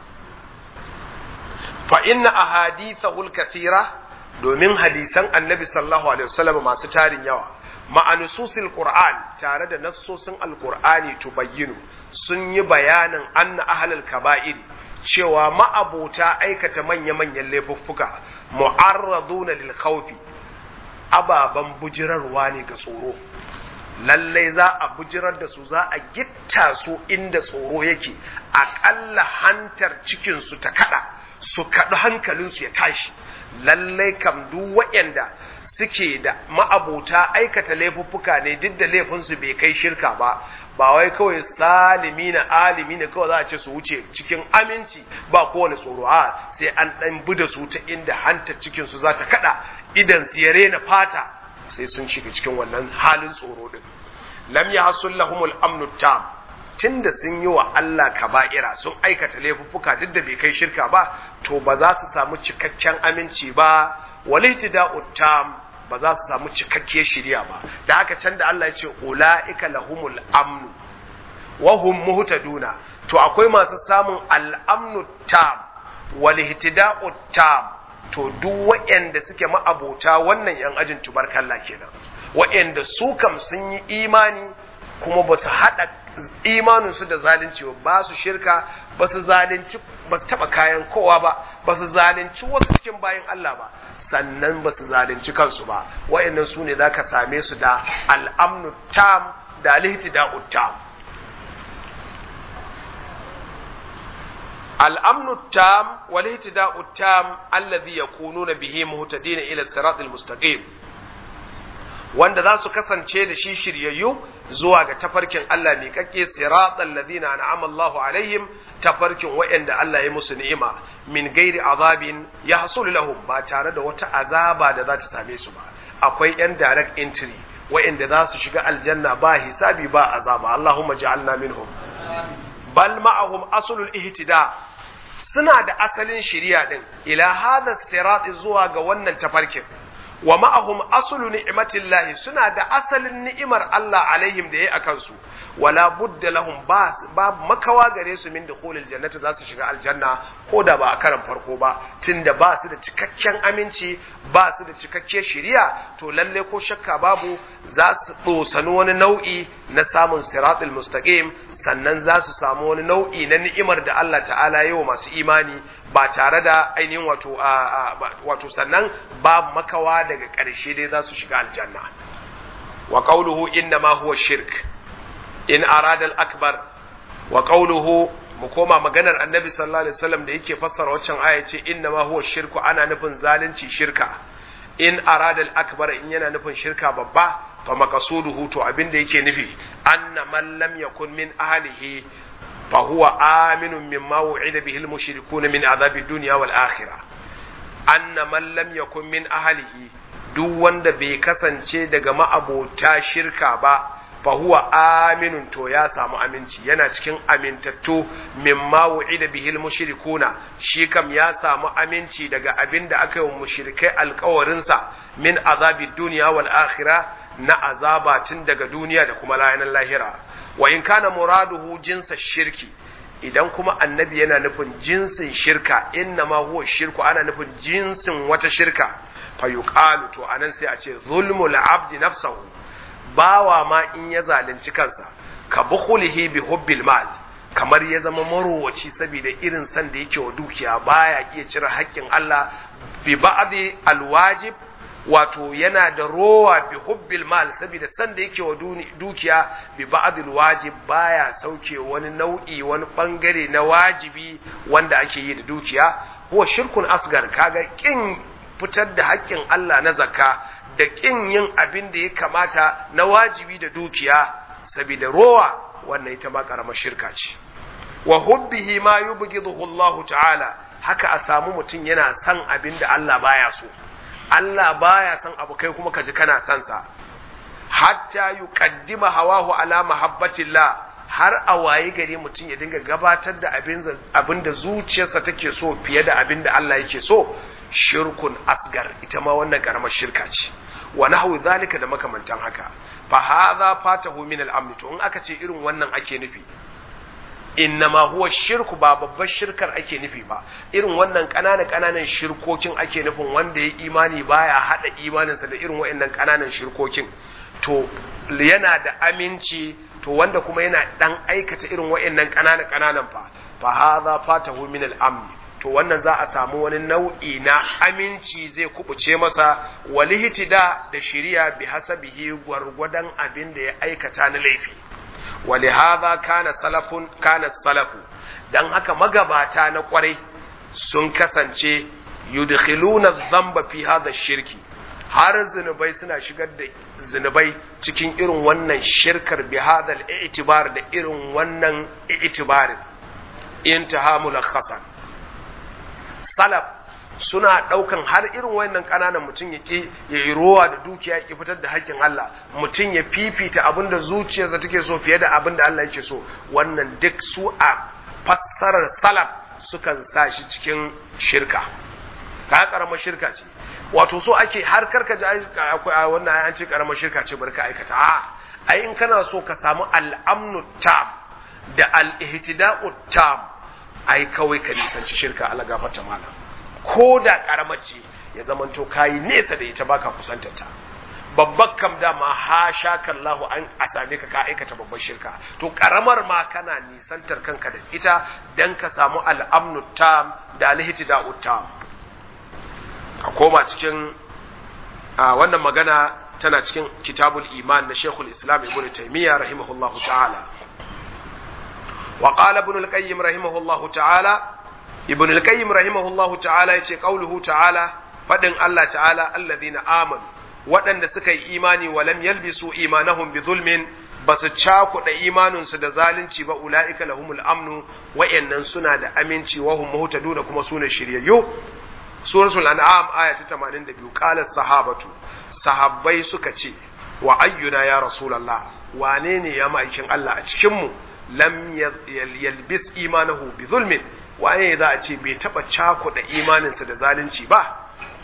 fa inna ahadithahul kathira domin hadisan annabi sallallahu alaihi wasallam masu tarin yawa ma'anususil qur'an tare da nassosin alqur'ani tubayyinu sun yi bayanin anna ahlul kaba'ir cewa ma'abota aikata manya-manyan laifuffuka mu'arraduna lil khawfi ababan bujirarwa ne ga tsoro lallai za a bujirar da su za a gitta su inda tsoro yake aƙalla hantar cikinsu ta kada su kaɗu hankalinsu ya tashi lallai kam duk waɗanda suke da ma'abota aikata laifuffuka ne duk da laifinsu bai kai shirka ba ba wai kawai salimi na alimi ne kawai za a ce su wuce cikin aminci ba kowane tsoro a sai an ɗan bi da su ta inda hantar cikinsu za ta kaɗa idan su ya rena fata sai sun shiga cikin wannan halin tsoro din lam yahsul lahumul amnu tam tunda sun yi wa Allah kaba'ira sun aikata laifuffuka duk da bai kai shirka ba to ba za su samu cikakken aminci ba walihtida'u tam ba za su samu cikakkiyar shiriya ba da haka can da Allah ya ce ulaika lahumul amnu wa hum muhtaduna to akwai masu samun al'amnu tam walihtida'u tam to duk waɗanda suke ma'abota wannan yan ajin tubarkalla kenan waɗanda su kam sun yi imani kuma ba su haɗa imaninsu da zalunci ba su shirka ba su zalunci ba su taɓa kayan kowa ba ba su zalunci wasu cikin bayan Allah ba sannan ba su zalunci kansu ba waɗannan su ne za ka same su da al'amnu tam da alhihtida'u tam الأمن التام والاهتداء التام الذي يكونون به مهتدين إلى الصراط المستقيم wanda za su kasance da shi shiryayyu zuwa ga tafarkin Allah mai kake siratal ladina an'ama Allahu alaihim tafarkin wa'anda Allah ya musu ni'ima min gairi azabin ya hasulu lahum ba tare da wata azaba da za ta same su ba akwai yan direct entry wa'anda za su shiga aljanna ba hisabi ba azaba Allahumma ja'alna minhum bal ma'ahum aslul ihtida suna da asalin shiriya din ila hada sirat zuwa ga wannan tafarkin wa ma'ahum aslu ni'matillahi suna da asalin ni'imar Allah alaihim da yayi akan su wala budda lahum ba ba makawa gare su min dukhulil jannati za su shiga aljanna ko da ba a karan farko ba tunda ba su da cikakken aminci ba su da cikakken shiriya to lalle ko shakka babu za su dosani wani nau'i na samun siratul mustaqim sannan za su samu wani nau'i na ni'imar da Allah ta'ala yi wa masu imani ba tare da ainihin wato wato sannan ba makawa daga ƙarshe dai za su shiga aljanna wa qawluhu inna ma huwa shirk in arada al-akbar wa qawluhu mu koma maganar annabi sallallahu alaihi wasallam da yake fassara waccan aya ce inna ma huwa shirku ana nufin zalunci shirka in arada al-akbar in yana nufin shirka babba fa maqasuduhu to abin da yake nufi anna man lam yakun min ahlihi fa huwa aminun mimma wu'ida bihi al-mushrikuna min azabi dunya wal akhirah anna man lam yakun min ahlihi duk wanda bai kasance daga ma'abota shirka ba fa huwa aminun to ya samu aminci yana cikin amintattu mimma wu'ida bihil mushrikuna shi kam ya samu aminci daga abin da aka yi wa mushrikai alkawarin sa min azabi dunya wal akhirah na azaba tun daga duniya da kuma layanan lahira wa in kana muraduhu jinsa shirki idan kuma annabi yana nufin jinsin shirka inna ma huwa shirku ana nufin jinsin wata shirka fa yuqalu to anan sai a ce zulmul abdi nafsahu bawa ma in ya zalunci kansa ka bukhulihi bi hubbil mal kamar ya zama marowaci saboda irin san da yake wa dukiya baya iya cire haƙƙin Allah bi ba'di alwajib wato yana da rowa bi hubbil mal saboda san da yake wa dukiya bi ba'di alwajib baya sauke wani nau'i wani bangare na wajibi wanda ake yi da dukiya huwa shirkun asgar kaga kin fitar da haƙƙin Allah na zakka da ƙin yin abin da ya kamata na wajibi da dukiya saboda rowa wannan ita ma ƙaramar shirka ce wa hubbihi ma yubghiduhu Allah ta'ala haka a samu mutum yana son abin da Allah baya so Allah baya son abu kai kuma kaji kana son sa hatta yuqaddima hawahu ala mahabbatillah har a waye gari mutum ya dinga gabatar da abin da zuciyarsa take so fiye da abin da Allah yake so shirkun asgar ita ma wannan karamar shirka ce wa nahwu zalika da makamantan haka fa hadha fatahu min al-amn to in aka ce irin wannan ake nufi innama huwa shirku ba babbar shirkar ake nufi ba irin wannan ƙananan ƙananan shirkokin ake nufin wanda ya imani baya hada imaninsa da irin waɗannan ƙananan shirkokin to yana da aminci to wanda kuma yana dan aikata irin waɗannan ƙananan ƙananan fa fa hadha fatahu min al-amn to wannan za a samu wani nau'i na aminci zai kubuce masa walihtida da shiriya bi hasabihi gwargwadon abin da ya aikata na laifi ولهذا كان سلف كان السلف dan haka magabata na kwarai sun kasance yudkhiluna dhanba fi hadha shirki har zinubai suna shigar da zinubai cikin irin wannan shirkar bi hadha al-i'tibar da irin wannan i'tibarin intaha mulakhasan salaf suna ɗaukan har irin wayannan ƙananan mutum ya ƙi ya yi rowa da dukiya ya fitar da haƙƙin Allah mutum ya fifita abin da zuciyarsa take so fiye da abin da Allah yake so wannan duk su a fassarar salaf sukan sa shi cikin shirka ka karamar shirka ce wato so ake har karka ji akwai wannan an ce karamar shirka ce barka aikata a ai in kana so ka samu al'amnu tam da al-ihtida'u tam ai kawai ka nisanci shirka Allah gafarta malam ko da karamar ce ya zamanto kayi nesa da ita baka kusantar ta babbar kam dama ha sha kallahu an a same ka ka aikata babbar shirka to karamar ma kana nisantar kanka da ita dan ka samu al'amnu tam da alhitida tam a koma cikin wannan magana tana cikin kitabul iman na shekul islam ibn taymiya rahimahullahu ta'ala wa qala ibn al-qayyim rahimahullahu ta'ala ibn al-qayyim rahimahullahu ta'ala yace qauluhu ta'ala fadin Allah ta'ala alladhina amanu waɗanda suka yi imani wa lam yalbisu imanahum bi zulmin basu cakuɗa imaninsu da zalunci ba ula'ika lahumul amnu wa'annan suna da aminci wa hum muhtaduna kuma sune shiryayyu suratul an'am aya ta 82 qala sahabatu sahabbai suka ce wa ayyuna ya rasulullah wane ne ya ma'aikin Allah a cikin mu lam yalbis imanahu bi zulmin waye za a ce bai taba cakuɗa imaninsa da zalunci ba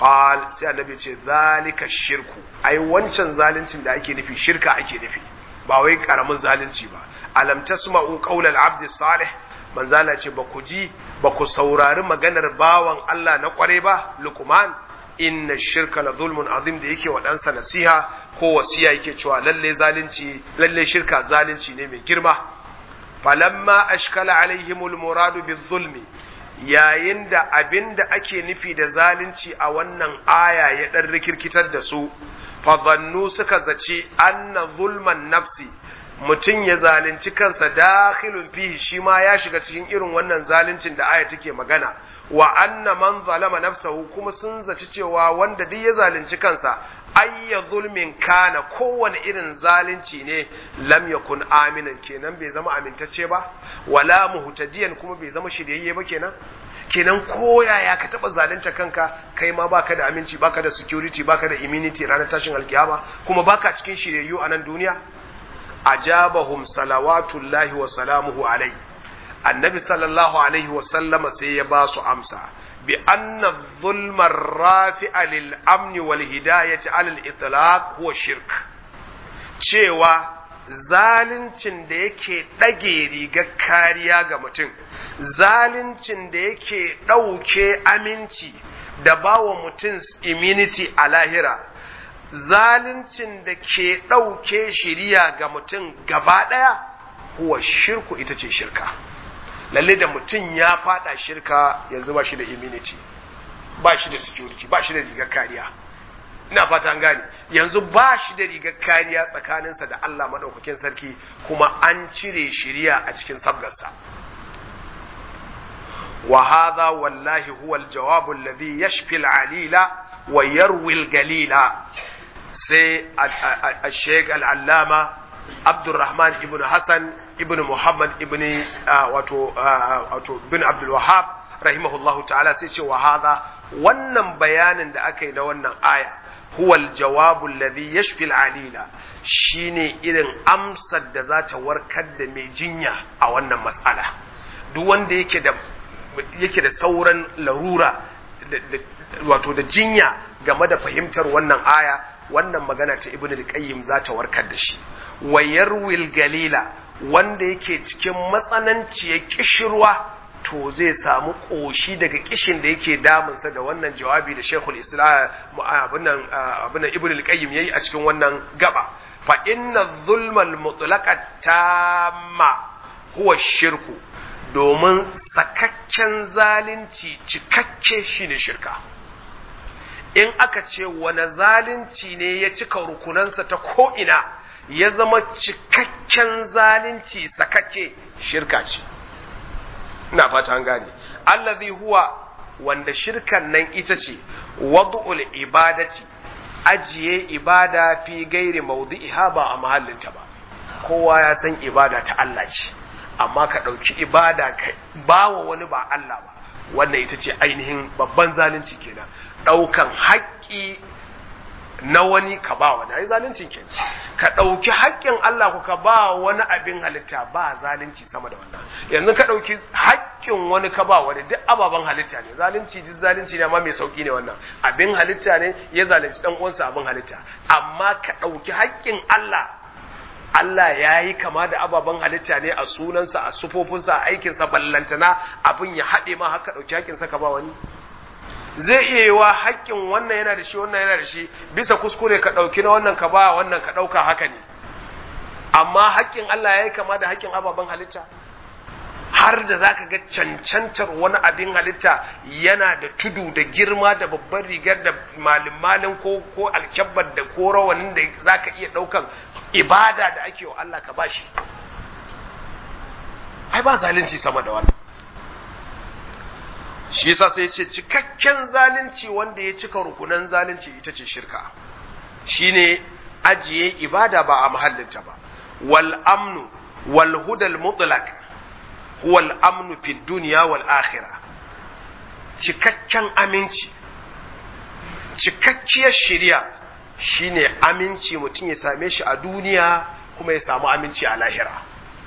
qal sai annabi ce zalika shirku ai wancan zaluncin da ake nufi shirka ake nufi ba wai karamin zalunci ba alam tasma'u qawlal abdi salih manzala ce ba ku ji ba ku saurari maganar bawan Allah na kware ba luqman inna shirka la zulmun azim da yake wa ɗansa nasiha ko wasiya yake cewa lalle zalunci lalle shirka zalunci ne mai girma falamma ashkala alaihimul muradu bizulmi yayin da abin da ake nufi da zalunci a wannan aya ya ɗan rikirkitar da su fadhannu suka zaci anna zulman nafsi mutum ya zalunci kansa dakhilun fihi shi ma ya shiga cikin irin wannan zaluncin da aya take magana wa anna man zalama nafsahu kuma sun zaci cewa wanda duk ya zalunci kansa ayya zulmin kana kowane irin zalunci ne lam yakun aminan kenan bai zama amintacce ba wala muhtadiyan kuma bai zama shiryayye ba kenan kenan koyaya ka taba zalunta kanka kai ma baka da aminci baka da security baka da immunity ranar tashin alkiyama kuma baka cikin shiryayyu a nan duniya ajabahum salawatullahi wa salamuhu alai annabi sallallahu alaihi wa sallama sai ya ba su amsa bi anna zulmar rafi'a lil amni wal hidayati alal itlaq huwa shirk cewa zaluncin da yake ɗage rigar kariya ga mutum zaluncin da yake ɗauke aminci da bawa mutum immunity a lahira zaluncin da ke ɗauke shiriya ga mutum gaba ɗaya kuwa shirku ita ce shirka lalle da mutum ya fada shirka yanzu ba shi da immunity ba shi da security ba shi da rigar kariya ina fata an gane yanzu ba shi da rigar kariya tsakaninsa da Allah maɗaukakin sarki kuma an cire shiriya a cikin sabgarsa wa hadha wallahi huwa al-jawabu alladhi yashfi al-alila wa yarwi al-galila sai al-sheikh al-allama Abdurrahman ibn Hassan ibn Muhammad ibn wato wato bin Abdul Wahhab rahimahullahu ta'ala sai ce wa hadha wannan bayanin da aka yi na wannan aya huwa al-jawabu alladhi yashfi al-alila shine irin amsar da za ta warkar da mai jinya a wannan mas'ala duk wanda yake da yake da sauran larura wato da jinya game da fahimtar wannan aya wannan magana ta ibnu al-qayyim za ta warkar da shi wayarwil galila wanda yake cikin matsananciyar kishirwa to zai samu koshi daga kishin da yake damunsa da wannan jawabi da Sheikhul Islam abunan abunan Ibn al-Qayyim yayi a cikin wannan gaba fa inna zulmal mutlaqa tamma huwa shirku domin sakakken zalunci cikakke shine shirka in aka ce wani zalunci ne ya cika rukunansa ta ko'ina ya zama cikakken zalunci sakakke shirka ce ina fata an gane allazi huwa wanda shirkan nan ita ce wadu'ul ibadati ajiye ibada fi gairi maudu'iha ba a mahallinta ba kowa ya san ibada ta Allah ce amma ka ɗauki ibada ka bawa wani ba Allah ba wannan ita ce ainihin babban zalunci kenan ɗaukan haƙƙi na wani ka ba wani ai zalunci kenan ka ɗauki haƙƙin Allah ku ka ba wani abin halitta ba zalunci sama da wannan yanzu ka ɗauki haƙƙin wani ka ba wani duk ababen halitta ne zalunci duk zalunci ne amma mai sauƙi ne wannan abin halitta ne ya zalunci ɗan uwansa abin halitta amma ka ɗauki haƙƙin Allah Allah ya yi kama da ababen halitta ne a sunansa a sufofinsa a aikinsa ballantana abin ya haɗe ma haka ɗauki haƙƙinsa ka ba wani zai iya yi wa haƙƙin wannan yana da shi wannan yana da shi bisa kuskure ka ɗauki na wannan ka ba wannan ka ɗauka haka ne amma haƙƙin Allah ya yi kama da haƙƙin ababen halitta har da za ka ga cancantar wani abin halitta yana da tudu da girma da babban rigar da malin malin ko ko alkyabbar da ko rawanin da za ka iya ɗaukan ibada da ake wa Allah ka bashi ai ba zalunci sama da wannan shi yasa sai ce cikakken zalunci wanda ya cika rukunan zalunci ita ce shirka shine ajiye ibada ba a mahallinta ba wal amnu wal hudal mutlaq huwa al amnu fi dunya wal akhirah cikakken aminci cikakkiyar shari'a shine aminci mutum ya same shi a duniya kuma ya samu aminci a lahira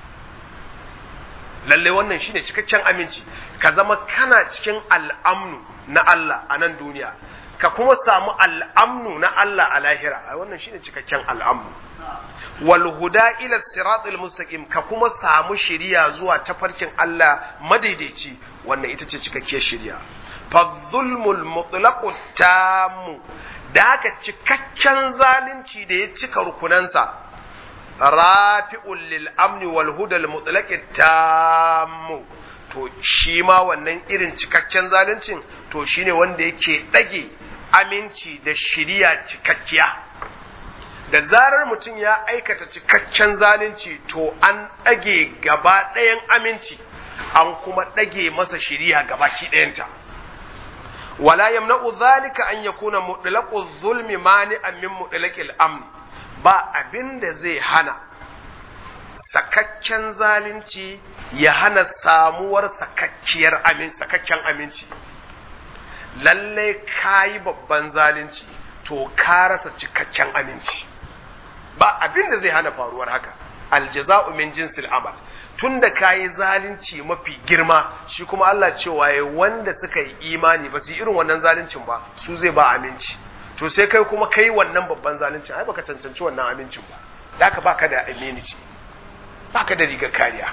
lalle wannan shine cikakken aminci ka zama kana cikin al'amnu na Allah a nan duniya ka kuma samu al'amnu na Allah a lahira ai wannan shine cikakken al'amnu wal huda ila siratil mustaqim ka kuma samu shiriya zuwa tafarkin Allah madaidaici wannan ita ce cikakkiyar shiriya fa zulmul mutlaqu tammu da haka cikakken zalunci da ya cika rukunansa rafi'ul lil amni wal huda al mutlaqi tammu to shi ma wannan irin cikakken zaluncin to shine wanda yake dage aminci da shiriya cikakkiya da zarar mutum ya aikata cikakken zalunci to an ɗage gaba ɗayan aminci an kuma ɗage masa shiriya gabaki ɗayanta wala yamna'u zalika an yakuna mutlaqu zulmi mani'an min mutlaqil amn ba abin da zai hana sakakken zalunci ya hana samuwar sakakkiyar amin sakakken aminci lallai kayi babban zalunci to ka rasa cikakken aminci ba abin da zai hana faruwar haka aljaza'u min jinsil amal tunda kayi zalunci mafi girma shi kuma Allah cewa ya wanda suka yi imani ba su yi irin wannan zaluncin ba su zai ba aminci to sai kai kuma kai wannan babban zaluncin ai baka cancanci wannan amincin ba da ka baka da aminci baka da rigar kariya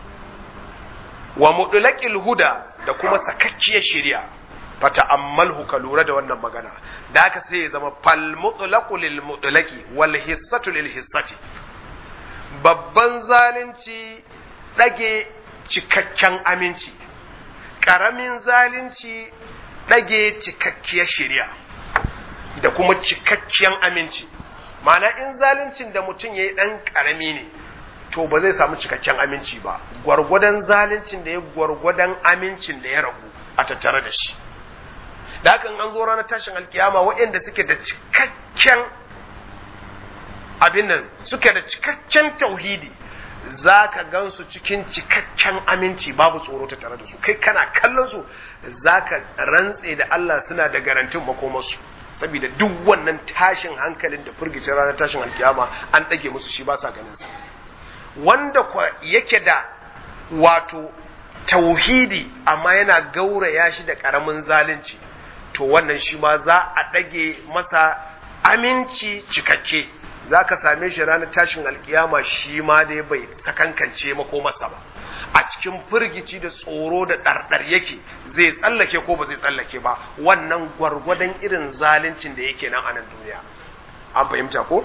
wa mudlaqil huda da kuma sakakkiyar shari'a fata ammalhu ka lura da wannan magana da haka sai ya zama fal mutlaqu lil mutlaqi wal hissatu lil hissati babban zalunci dage cikakken aminci karamin zalunci dage cikakkiyar shari'a da kuma cikakken aminci ma'ana in zaluncin da mutum yayi dan karami ne to ba zai samu cikakken aminci ba gwargwadon zaluncin da ya gwargwadon amincin da ya ragu a tattare da shi da hakan an zo ranar tashin alkiyama waɗanda suke da cikakken abin nan suke da cikakken tauhidi za ka gan su cikin cikakken aminci babu tsoro ta tare da su kai kana kallon su za ka rantse da Allah suna da garantin makomarsu saboda duk wannan tashin hankalin da firgicin ranar tashin alkiyama an ɗage musu shi ba sa ganin su wanda yake da wato tauhidi amma yana gauraya shi da ƙaramin zalunci to wannan shi ma za a ɗage masa aminci cikakke za ka same shi ranar tashin alkiyama shi ma dai bai sakankance mako masa ba a cikin firgici da tsoro da ɗarɗar yake zai tsallake ko ba zai tsallake ba wannan gwargwadon irin zaluncin da yake nan a nan duniya an fahimta ko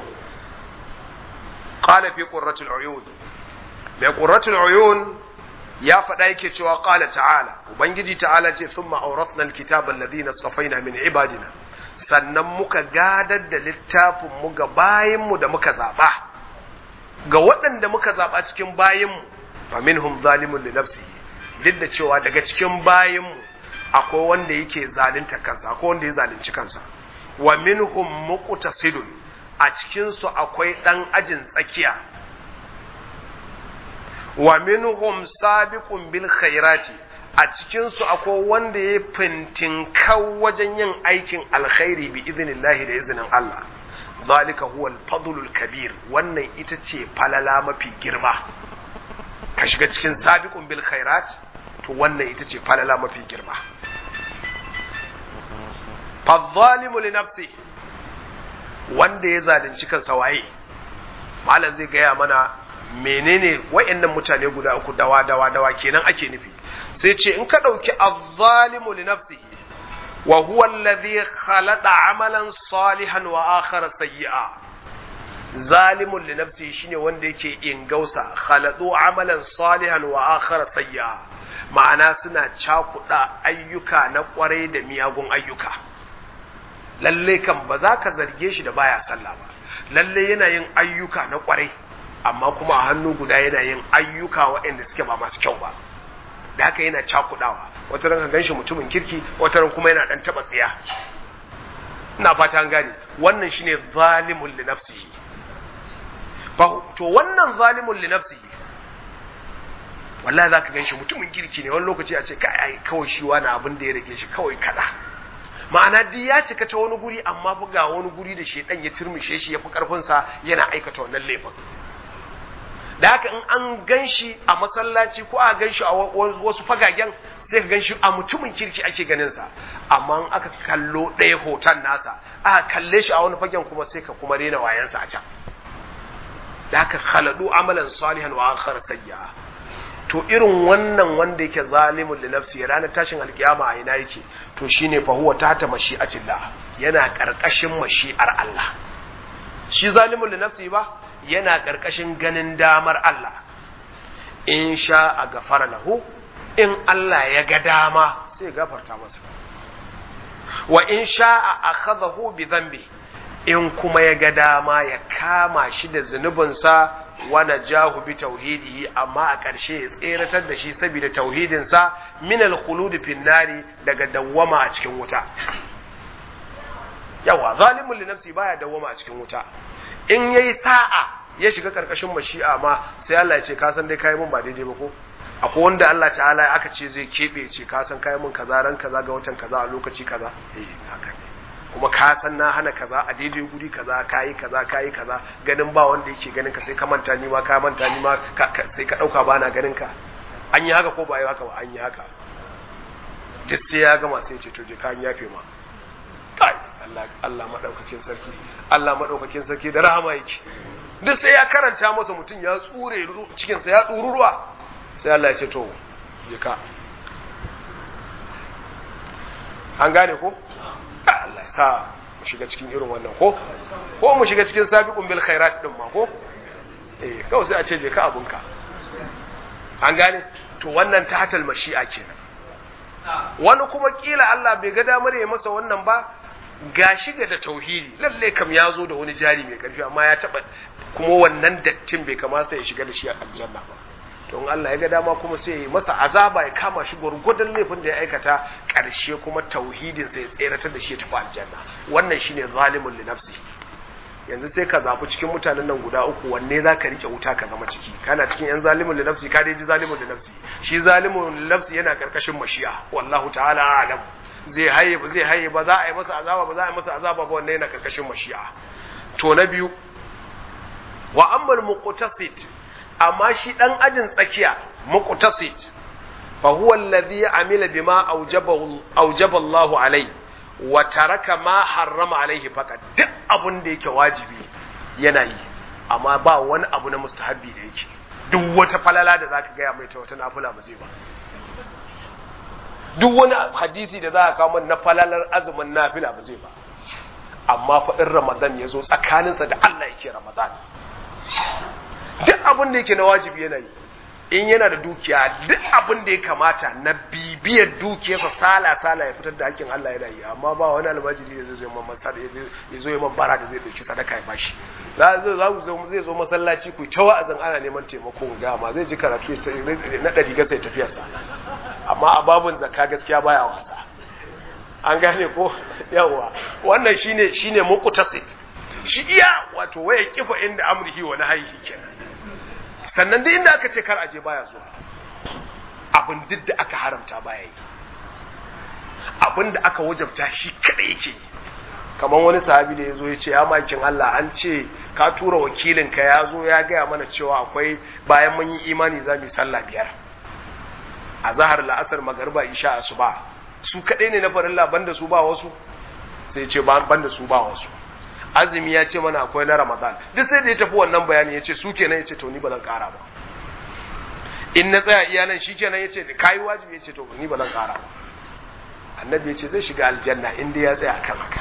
qala fi qurratul uyun mai qurratul uyun ya faɗa yake cewa qala ta'ala ubangiji ta'ala ce thumma awrathna alkitaba alladhina safaina min ibadina sannan muka gadar da littafin mu ga bayinmu da muka zaba ga waɗanda muka zaba cikin bayinmu fa minhum zalimun li nafsihi duk da cewa daga cikin bayinmu akwai wanda yake zalunta kansa akwai wanda ya zalunci kansa wa minhum muqtasidun a cikin su akwai dan ajin tsakiya wa minhum sabiqun bil khairati a cikin su akwai wanda ya fintinkau wajen yin aikin alkhairi bi idnillahi da izinin Allah zalika huwa al kabir wannan ita ce falala mafi girma ka shiga cikin sabiqun bil khairat to wannan ita ce falala mafi girma fadh-dhalimu li nafsi wanda ya zalunci kansa waye malam zai gaya mana menene wayannan mutane guda uku dawa dawa dawa kenan ake nufi sai ce in ka dauki adh-dhalimu li nafsihi wa huwa alladhi khalaqa amalan salihan wa akhara sayyi'a zalimun li nafsihi shine wanda yake ingausa khaladu amalan salihan wa akhara sayyi'a ma'ana suna cakuɗa ayyuka na kwarai da miyagun ayyuka lalle kan ba za ka zarge shi da baya sallah ba lalle yana yin ayyuka na kwarai amma kuma a hannu guda yana yin ayyuka waɗanda suke ba masu kyau ba da haka yana cakudawa wata ran ka ganshi mutumin kirki wata ran kuma yana dan taba tsiya ina fata an gane wannan shine zalimul li nafsihi to wannan zalimul li nafsihi wallahi zaka ganshi mutumin kirki ne wani lokaci a ce kai ai kawai shi wani abin da ya rage shi kawai kaza ma'ana duk ya cika ta wani guri amma fa ga wani guri da shedan ya turmushe shi ya fi karfin sa yana aikata wannan laifin da haka in an gan shi a masallaci ko a gan shi a wasu fagagen sai ka gan shi a mutumin kirki ake ganin sa amma in aka kallo ɗaya hoton nasa aka kalle shi a wani fagen kuma sai ka kuma rena wayansa a can da haka khaladu amalan salihan wa akhar sayya to irin wannan wanda yake zalimun li nafsi ranar tashin alkiyama a ina yake to shine fa huwa tahta mashi'atillah yana karkashin mashi'ar Allah shi zalimun li nafsi ba yana karkashin ganin damar Allah in sha a gafara lahu in Allah ya ga dama sai gafarta masa wa in sha a akhadahu bi dhanbi in kuma ya ga dama ya kama shi da zunubinsa wana jahu bi tauhidihi amma a ƙarshe ya tseratar da shi saboda tauhidinsa min al-khulud fin nari daga dawwama a cikin wuta yawa zalimun li nafsi baya dawwama a cikin wuta in yayi sa'a ya shiga karkashin mashi'a ma sai Allah ya ce ka san dai kai mun ba daidai ba ko akwai wanda Allah ta'ala aka ce zai kebe ce ka san kai mun kaza ran kaza ga watan kaza a lokaci kaza eh haka ne kuma ka san na hana kaza a daidai guri kaza kayi kaza kayi kaza ganin ba wanda yake ganin ka sai ka manta ni ma ka manta ni ma sai ka dauka bana ganin ka an yi haka ko ba yi haka ba an yi haka duk sai ya gama sai ce to je ka an yafe ma kai Allah Allah madaukakin sarki Allah madaukakin sarki da rahama yake duk sai ya karanta masa mutum ya tsure cikin sa ya tsuru ruwa sai Allah ya ce to je ka an gane ko Allah ya sa mu shiga cikin irin wannan ko ko mu shiga cikin sabiqun bil khairat din ma ko eh kawai sai a ce je ka abunka an gane to wannan tahatal mashi'a kenan wani kuma kila Allah bai ga damar ya masa wannan ba gashi ga da tauhidi lalle kam ya zo da wani jari mai karfi amma ya taba kuma wannan dattin bai kamata ya shiga da shi a aljanna ba to in Allah ya ga dama kuma sai ya yi masa azaba ya kama shi gwargwadon laifin da ya aikata ƙarshe kuma tauhidin sai ya tseratar da shi ya tafi aljanna wannan shine zalimun li nafsi yanzu sai ka zaɓi cikin mutanen nan guda uku wanne za ka rike wuta ka zama ciki kana cikin yan zalimun li nafsi ka dai ji zalimun li nafsi shi zalimun li nafsi yana karkashin mashi'a wallahu ta'ala a'lam zai haye ba zai haye ba za a yi masa azaba ba za a yi masa azaba ba wannan yana karkashin mashi'a to na biyu wa ammal muqtasid amma shi dan ajin tsakiya muqtasid fa huwa alladhi amila bima awjabahu awjaba Allah alai wa taraka ma harrama alaihi faqat duk abun da yake wajibi yana yi amma ba wani abu na mustahabbi da yake duk wata falala da zaka gaya mai ta wata nafila ba zai ba duk wani hadisi da za ka kawo na falalar azumin nafila ba zai ba amma faɗin ramadan ya zo tsakaninsa da Allah yake ramadan duk abin da yake na wajibi yana yi in yana da dukiya duk abin da ya kamata na bibiyar dukiyarsa sala sala ya fitar da hakkin Allah yana yi amma ba wani almajiri da zai zo man masar ya zo man bara da zai dauki sadaka ya bashi za za zai zo masallaci ku ta wa'azin ana neman taimako ga ma zai ji karatu na ɗari gasa ya tafiya sa amma a babun zakka gaskiya baya wasa an gane ko yawa wannan shine shine muqtasid shi iya wato waya kifa inda amrihi wa nahyihi kenan sannan duk inda aka ce kar aje baya zuwa abin duk da aka haramta baya yi abin da aka wajabta shi kada yake yi kamar wani sahabi da ya zo ya ce ya makin Allah an ce ka tura wakilinka ya zo ya gaya mana cewa akwai bayan mun yi imani za mu yi sallah biyar a zahar la'asar magarba isha asuba su kadai ne na farilla banda su ba wasu sai ce banda su ba wasu azumi ya ce mana akwai na ramadan duk sai da ya tafi wannan bayani ya ce su kenan ya ce to ni ba zan kara ba in na tsaya iya nan shi kenan ya ce kayi wajibi ya ce to ni ba zan kara ba annabi ya ce zai shiga aljanna inda ya tsaya kan haka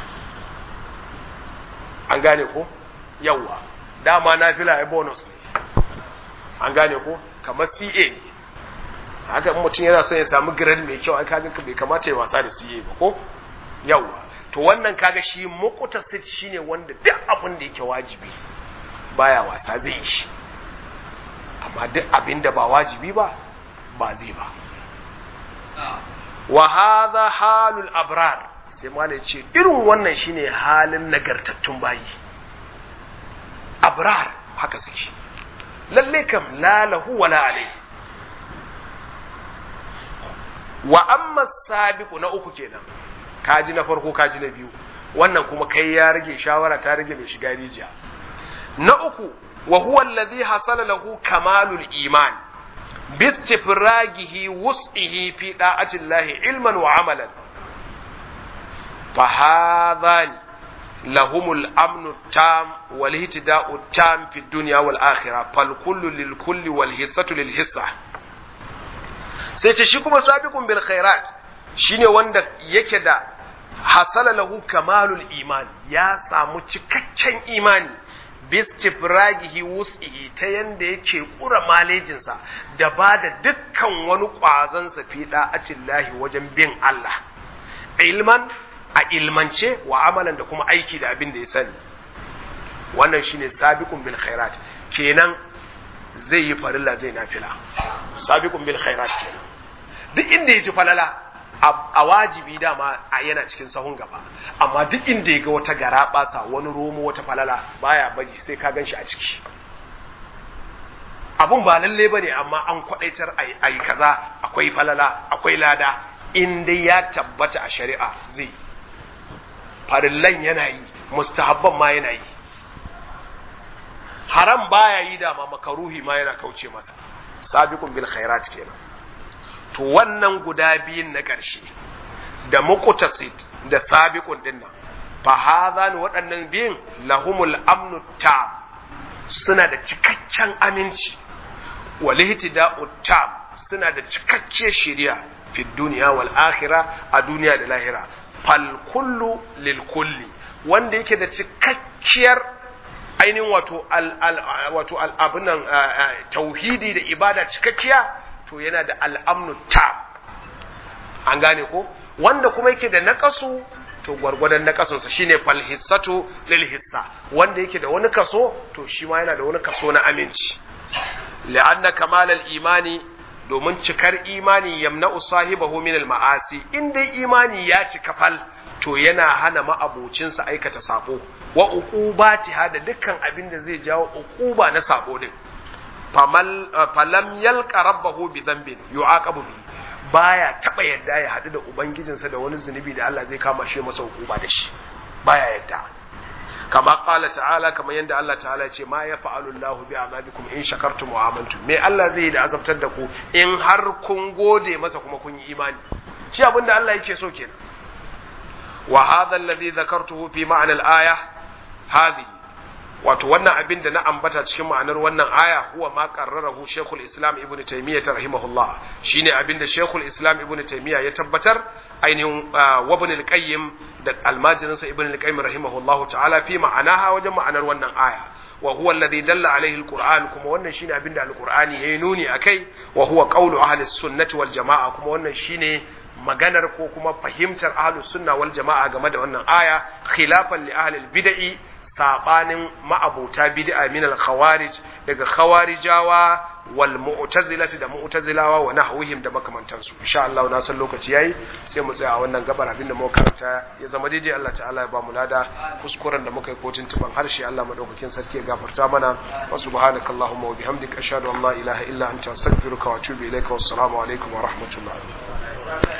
an gane ko yawwa dama na fila ya bonus ne an gane ko kamar ca ne haka in mutum yana son ya samu grade mai kyau ai kaga bai kamata ya wasa da ca ba ko yawwa to wannan kaga shi muqtasid shine wanda duk abin da yake wajibi baya wasa zai yi shi amma duk abin da ba wajibi ba ba zai ba wa hadha halul abrar sai malai ce irin wannan shine halin nagartattun bayi abrar haka suke lalle kam la lahu wala alai wa amma sabiqu na uku kenan kaji na farko kaji na biyu wannan kuma kai ya rage shawara ta rage mai shiga rijiya na uku wa huwa alladhi hasala lahu kamalul iman bistifragihi wus'ihi fi da'ati Allah ilman wa amalan fa hadhani lahumul amnu tam wal ihtida'u tam fi dunya wal akhirah fal kullu lil kulli wal hissatu lil hissa sai ce shi kuma sabiqun bil khairat shine wanda yake da hasala lahu kamalul iman ya samu cikakken imani bistifragihi wus'ihi ta yanda yake kura malejinsa da ba da dukkan wani ƙwazonsa fi da'acillahi wajen bin Allah ilman a ilmance wa amalan da kuma aiki da abin da ya sani wannan shine sabiqun bil khairat kenan zai yi farilla zai nafila sabiqun bil khairat kenan duk inda ya ji falala a wajibi dama a yana cikin sahun gaba amma duk inda ya ga wata gara basa wani romo wata falala baya bari sai ka gan shi a ciki abun ba lalle bane amma an kwadaitar a yi kaza akwai falala akwai lada in dai ya tabbata a shari'a zai farillan yana yi mustahabban ma yana yi haram baya yi dama makaruhi ma yana kauce masa sabiqun bil khairat kenan to wannan guda biyun na ƙarshe da muqtasid da sabiqun dinnan fa hadhan waɗannan biyun lahumul amnu tam suna da cikakken aminci wal ihtida'u tam suna da cikakkiyar shari'a fi duniya wal akhirah a duniya da lahira fal kullu lil kulli wanda yake da cikakkiyar ainihin wato al, wato al abunan tauhidi da ibada cikakkiya to yana da al'amnu ta an gane ko wanda kuma yake da naƙasu to gwargwadon naƙasunsa shine fal hissatu lil hissa wanda yake da wani kaso to shi ma yana da wani kaso na aminci li'anna kamalal imani domin cikar imani yamna'u sahibahu min al ma'asi in dai imani ya cika fal to yana hana ma'abocinsa aikata sabo wa uqubatiha da dukkan abin da zai jawo uquba na sabo din falam yalqa rabbahu bi dhanbin yu'aqabu bi baya taba yadda ya hadu da ubangijinsa da wani zunubi da Allah zai kama shi masa hukuma da shi baya yadda kama qala ta'ala kama yanda Allah ta'ala ce ma ya fa'alu Allah bi azabikum in shakartum wa amantum me Allah zai yi da azabtar da ku in har kun gode masa kuma kun yi imani shi abinda Allah yake so kenan wa hadha alladhi dhakartuhu fi ma'na al-aya hadhihi wato wannan abin da na ambata cikin ma'anar wannan aya huwa ma qarrarahu Sheikhul Islam Ibn Taymiyyah rahimahullah shine abin da Sheikhul Islam Ibn Taymiyyah ya tabbatar ainihin wa Ibn al-Qayyim da almajirin sa Ibn al-Qayyim rahimahullah ta'ala fi ma'anaha wajen ma'anar wannan aya wa huwa alladhi dalla alaihi al-Qur'an kuma wannan shine abin da al-Qur'ani yayi nuni akai wa huwa qawlu ahli sunnati wal jama'a kuma wannan shine maganar ko kuma fahimtar ahlus sunna wal jama'a game da wannan aya khilafan li ahli al-bid'i sabanin ma'abuta bid'a min al-khawarij daga khawarijawa wal mu'tazilati da mu'tazilawa wa nahwihim da makamantansu insha Allah na san lokaci yayi sai mu tsaya a wannan gabar abin da muka karanta ya zama daidai Allah ta'ala ya ba mu lada kuskuren da muka yi kotun tuban harshe Allah madaukakin sarki ya gafarta mana wa subhanakallahumma wa bihamdika ashhadu an la ilaha illa anta astaghfiruka wa atubu ilaika wassalamu alaikum wa rahmatullahi